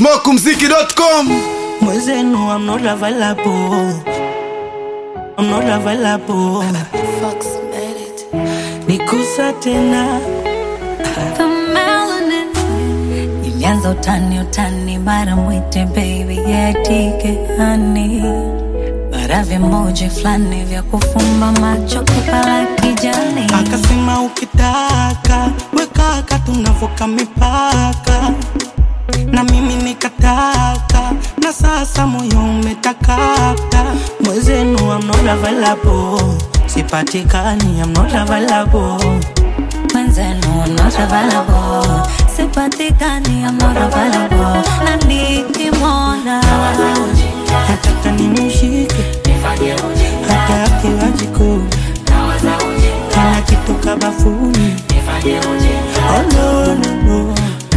smokumziki.com Mwezenu, I'm not available. I'm not available. Fox made it. Nikusa tena The melanin. Ilianza utani utani, mara mwite baby yetike hani, mara vimoja fulani vya kufumba macho kupala kijani. akasema, ukitaka wekaka, tunavuka mipaka, na mimi nikataka, na sasa moyo umetakata. Mwezenu, I'm not available. Sipatikani, I'm not available. Mwenzenu, I'm not available. Sipatikani, I'm not available. Na nikimwona Nataka nimshike hata akiwa jikoni, kana kitoka bafuni. Oh, no, no, no.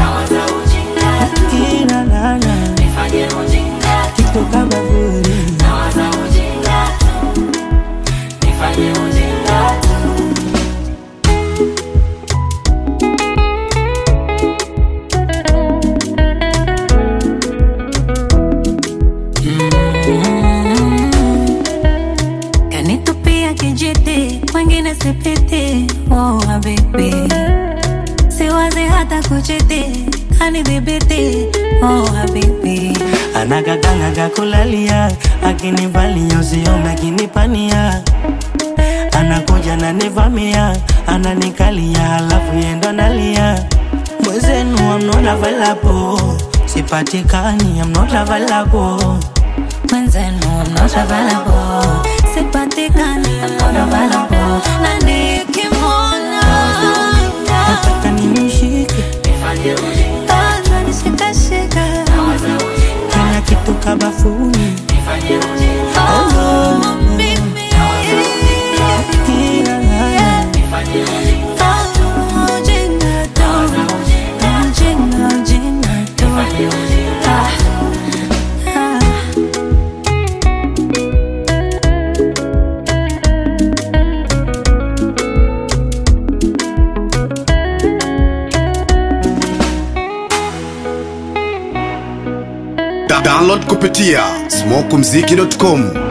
Akina nana kitoka bafuni. kanitupia kijiti, wengine sipiti. Oh, habibi, siwazi hata kuchiti, kanidhibiti. Oh, habibi, anagaganaga kulalia akinivalia usiome akinipania anakuja nanivamia ananikalia halafu yendo nalia mwezenu I'm not available sipatikani I'm not available mwenzenu I'm not available, sipatikani, I'm not available. Na nikimwona nataka nimshike ananishikashika, kila kitu kabafuni oh, mimi. kila nana Oh, jinga tu. Jinga, jinga tu. Ah, ah. Da download kupitia smokumziki.com